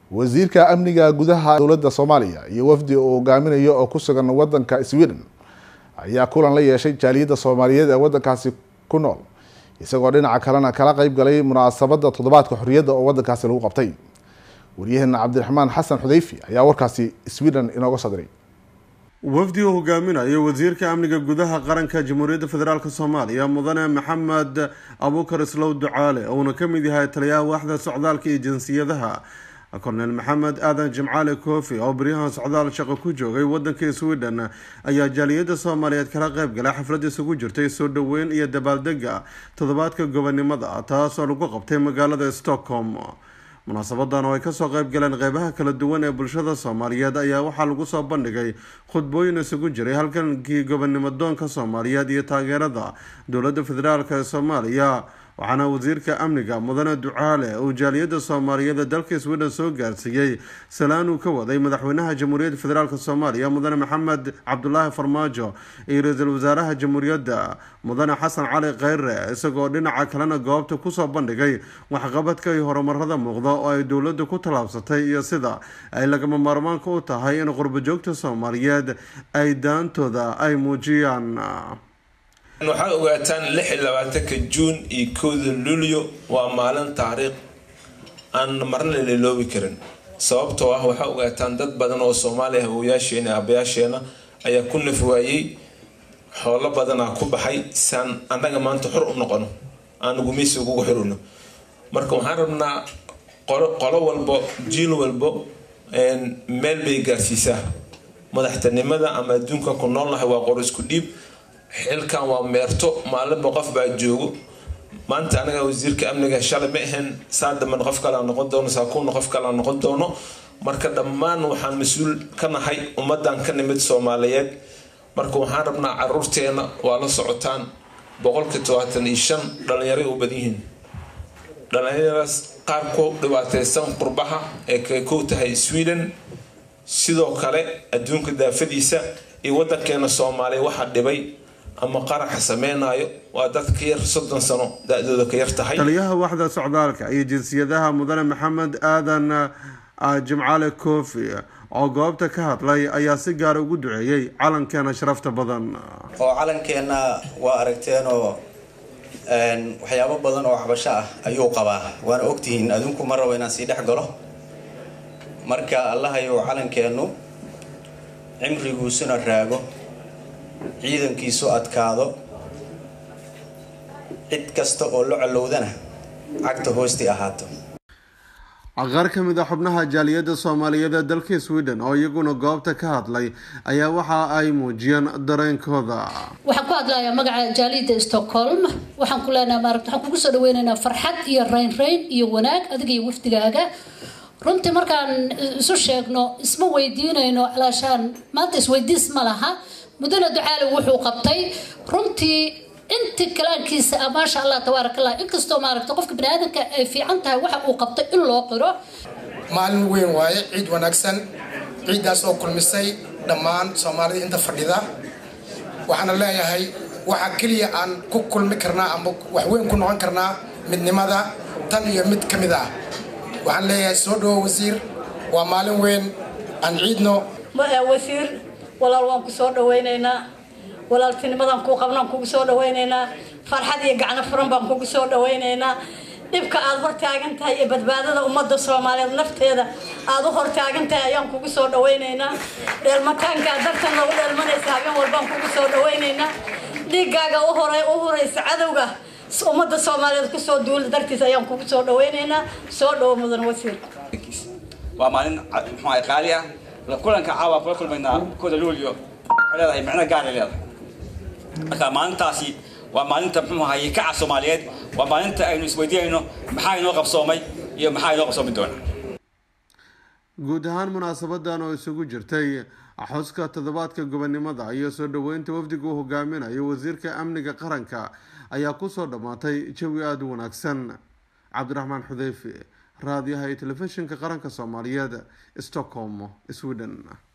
wasiirka amniga gudaha dowladda soomaaliya iyo wafdi uu hogaaminayo oo ku sugan wadanka sweden ayaa kulan la yeeshay jaaliyadda soomaaliyeed ee wadankaasi ku nool isagoo dhinaca kalena kala qeyb galay munaasabadda toddobaadka xorriyadda oo wadankaasi lagu qabtay waryaheena cabdiraxmaan xasan xudeyfi ayaa warkaasi sweden inooga soo diray wafdi uu hogaaminayo wasiirka amniga gudaha qaranka jamhuuriyadda federaalk soomaaliya mudane maxamed abuukar islow ducaale uuna ka mid yahay taliyaha waaxda socdaalka iyo jinsiyadaha korneel maxamed aadan jimcaale koofi oo baryahan socdaal shaqo ku joogay wadanka sweden ayaa jaaliyadda soomaaliyeed kala qeyb galay xaflad isugu jirtay soo dhoweyn iyo dabaaldega toddobaadka gobonimada taasoo lagu qabtay magaalada stockholm munaasabadan oo ay kasoo qeyb galeen qeybaha kala duwan ee bulshada soomaaliyeed ayaa waxaa lagu soo bandhigay khudbooyin isugu jiray halkankii gobonimo doonka soomaaliyeed iyo taageerada dowladda federaalk ee soomaaliya waxaana wasiirka amniga mudane ducaale uu jaaliyadda soomaaliyeed ee dalka sweden soo gaarsiiyey salaan uu ka waday madaxweynaha jamhuuriyadda federaalk soomaaliya mudane maxamed cabdulaahi farmaajo iyo ra-iisul wasaaraha jamhuuriyadda mudane xasan cali kheyre isagoo dhinaca kalena goobta kusoo bandhigay waxqabadka iyo horumarada muuqda oo ay dowladda ku tallaabsatay iyo sida ay lagama maarmaanka u tahay in qurbajoogta soomaaliyeed ay daantooda ay muujiyaan waxaa ogaataan lix iyo labaatanka juun iyo kowda luulyo waa maalin taariikh aan marna liloobi karin sababtoo ah waxaa ogaataan dad badan oo soomaaliya hawooyaasheena aabayaasheena ayaa ku naf waayey xoolo badanaa ku baxay saan annaga maanta xor u noqono aan gumeysi ugugu xirino marka waxaan rabnaa qolo walbo jiil walbo meel bay gaarsiisaa madaxtinimada ama adduunka ku noolnahay waa qor isku dhiib xilkan waa meerto maalinba qof baa joogo maanta anaga wasiirka amniga shalay ma ahayn saa damban qof kalea noqon doono saakuuna qof kalea noqon doono marka dhammaan waxaan mas-uul ka nahay ummadan ka nimid soomaaliyeed marka waxaan rabnaa caruurteena waa la socotaan boqolkii todobaatan iyo shan dhalinyaray u badan yihiin dhalinyaradaas qaar ku dhibaateysan qurbaha ee kay kow tahay sweden sidoo kale adduunka daafadiisa iyo wadankeena soomaaliya waxaa dhibay ama qaraxa sameynayo waa dad ka yar soddon sano da-dooda ka yar tahay taliyaha waaxda socdaalka iyo jinsiyadaha mudane maxamed aadan jimcaale koofi oo goobta ka hadlay ayaa si gaara ugu duceeyey calankeena sharafta badan oo calankeenna waa aragteenoo waxyaabo badan oo waxbasho ah ayuu qabaa waana ogtihiin adinku ma rabo inaan sii dhex galo marka allahayow calankeennu cimriguusuna raago ciidankiisu adkaado cid kasta oo la colowdana cagta hoostii ahaato qaar ka mid a xubnaha jaaliyadda soomaaliyeed ee dalka sweden oo iyaguna goobta ka hadlay ayaa waxa ay muujiyeen dareenkooda waxaan ku hadlayaa magaca jaaliyadda stockholm waxaan ku leenaha maarata waxaan kugu soo dhaweynaynaa farxad iyo raynrayn iyo wanaag adiga iyo wafdigaaga runtii markaan isu sheegno isma weydiinayno alaashaan maanta isweydiis ma laha mudane ducaale wuxuu qabtay runtii inti kalaankiisa ah maasha allah tabaarak allah inkastoo maaragta qofka bani aadamka ay fiican tahay waxa uu qabtay in loo qiro maalin weyn waaye ciid wanaagsan ciiddaas oo kulmisay dhammaan soomaalida inta fadhida waxaana leeyahay waxaa keliya aan ku kulmi karnaa ama wax weyn ku noqon karnaa midnimada tan iyo mid ka mid ah waxaan leeyahay soo dhawo wasiir waa maalin weyn aan ciidno wasiir walaal waan ku soo dhawaynaynaa walaaltinimadaan kuu qabnaan kugu soo dhawaynaynaa farxad iyo gacno furan baan kugu soo dhawaynaynaa dhibka aada hortaagan tahay iyo badbaadada ummadda soomaaliyeed nafteeda aada u hortaagan tahay ayaan kugu soo dhawaynaynaa dheelmataankaa dartan lagu dheelmanaysa habeen walbaan kugu soo dhawaynaynaa dhiiggaaga u hore u huraysa cadowga ummadda soomaaliyeed kusoo duula dartiis ayaan kugu soo dhawaynaynaa soo dhawo mudan wasiir waa maalin muxuu qaali ah kulanka caawa kula kulmaynaa kooda luulyo waxay leedahay micno gaaray leedahay marka maalintaasi waa maalinta muxuu ahaye kaca soomaaliyeed waa maalinta aynu isweydiinayno maxaa inoo qabsoomay iyo maxaa inoo qabsoomi doona guud ahaan munaasabadan oo isugu jirtay xuska toddobaadka gobonimada iyo soo dhaweynta wafdiga uu hogaaminayo wasiirka amniga qaranka ayaa kusoo dhammaatay jawi aada u wanaagsan cabdiraxmaan xudeyfi raadiyaha iyo telefishinka qaranka soomaaliyeed stockholm sweden